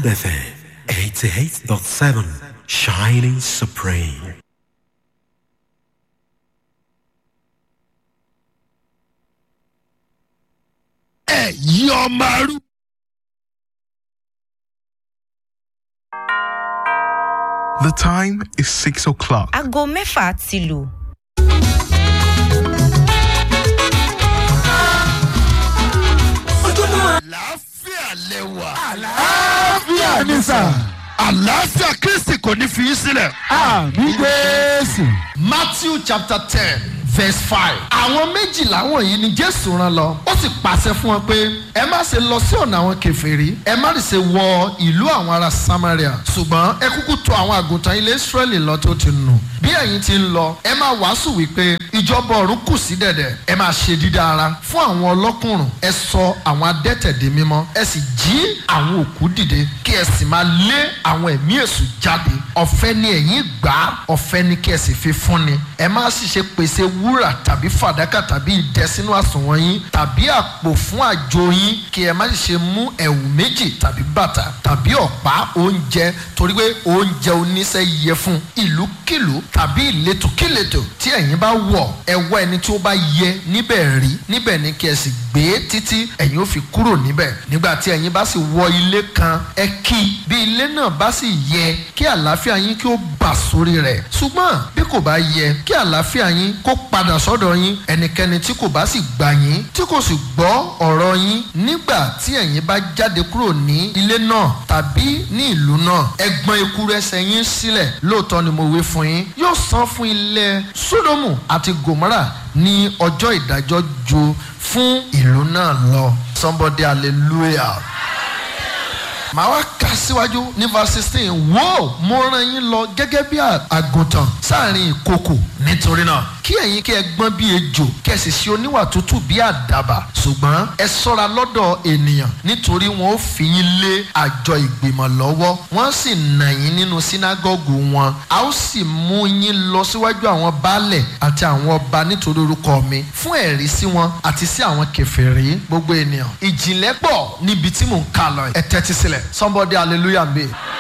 FM 88.7 Shining Supreme. ẹ̀yin ọmọ arú. The time is six o'clock. aago mẹ́fà ti lù. àlàáfíà lẹwà. àlàáfíà ni sà. àlàáfíà kristi kò ní fi í sílẹ̀. àmì jésù. matthew chapter ten verse five. àwọn méjìlá wọ̀nyí ni jésù rán lọ ó sì pàṣẹ fún wọn pé ẹ má ṣe lọ sí ọ̀nà àwọn kẹfẹ́rí ẹ má ṣe wọ ìlú àwọn ará samaria ṣùgbọ́n ẹ kúkú tọ̀ àwọn àgùntàn ilé israẹli lọ tó ti nù bí ẹ̀yin ti ń lọ ẹ máa wàásù wípé ìjọba ọ̀run kù sí dẹ̀dẹ̀ ẹ máa ṣe dídá ara fún àwọn ọlọ́kùnrùn ẹ sọ àwọn adẹ́tẹ̀ di mímọ́ ẹ sì jí àwọn òkú dìde kí ẹ sì máa lé àwọn ẹ̀mí èṣù jáde ọ̀fẹ́ ni ẹ̀yin gbà á ọ̀fẹ́ ni kí ẹ sì fi fúnni ẹ má sì ṣe pèsè wúrà tàbí fàdákà tàbí idẹ sínú àsùnwọ̀n yín tàbí àpò fún àjò yín kí ẹ má sì ṣe mú ẹ̀wù méjì tàbí bàtà tàbí ọ̀pá oúnjẹ torí pé oúnjẹ oníṣẹ́ yẹ fún ìlúkìlú tàbí ìletòkìletò tí ẹ̀yin bá wọ̀ ẹ wá ẹni tí ó bá yẹ níbẹ̀ rí níbẹ̀ ni kí ẹ sì gbé títí ẹ̀yin ó fi kúrò níbẹ̀ nígbà tí ẹ̀yin bá sì wọ ilé kan ẹ kí bí ilé náà bá sì yẹ kí àlàáfíà yín kí ó bà sórí rẹ̀ ṣùgbọ́n bí kò bá yẹ kí àlàáfíà yín kó padà sọ́dọ̀ yín ẹnikẹ́ni tí kò bá sì gbà yín tí kò sì gbọ́ ọ̀rọ̀ yín nígbà tí ẹ̀yin bá jáde kúrò ní ilé náà tàbí ní ìlú náà ẹ gbọ́n ekuru ẹsẹ̀ yín sílẹ̀ lóòótọ́ ni mo wí fún yín yóò san fún ilẹ̀ sódòmù àti gòmárà ní ọjọ́ ìdájọ́ ju fún ìlú náà lọ somebody hallelujah màá wá kà síwájú ní verse sixteen wo mo rán yín lọ gẹ́gẹ́ bí àgùntàn sáàrin ìkokò nítorí náà kí ẹ̀yin kí ẹ gbọ́n bí ejò kí ẹ sì ṣe oníwà tútù bí àdàbà ṣùgbọ́n ẹ sọ́ra lọ́dọ̀ ènìyàn nítorí wọn ó fi yín lé àjọ ìgbìmọ̀ lọ́wọ́ wọ́n sì nà yín nínú sínágọ́gù wọn a ó sì mú yín lọ síwájú àwọn baálẹ̀ àti àwọn ọba nítorí orúkọ mi fún ẹ̀rí sí wọn àti sí àwọn kẹfẹ́rí gbogbo ènìyàn ìjìnlẹ̀ pọ̀ níbi tí mò ń kà lọ ẹ tẹ́tí sílẹ̀ somebody hallelujah me.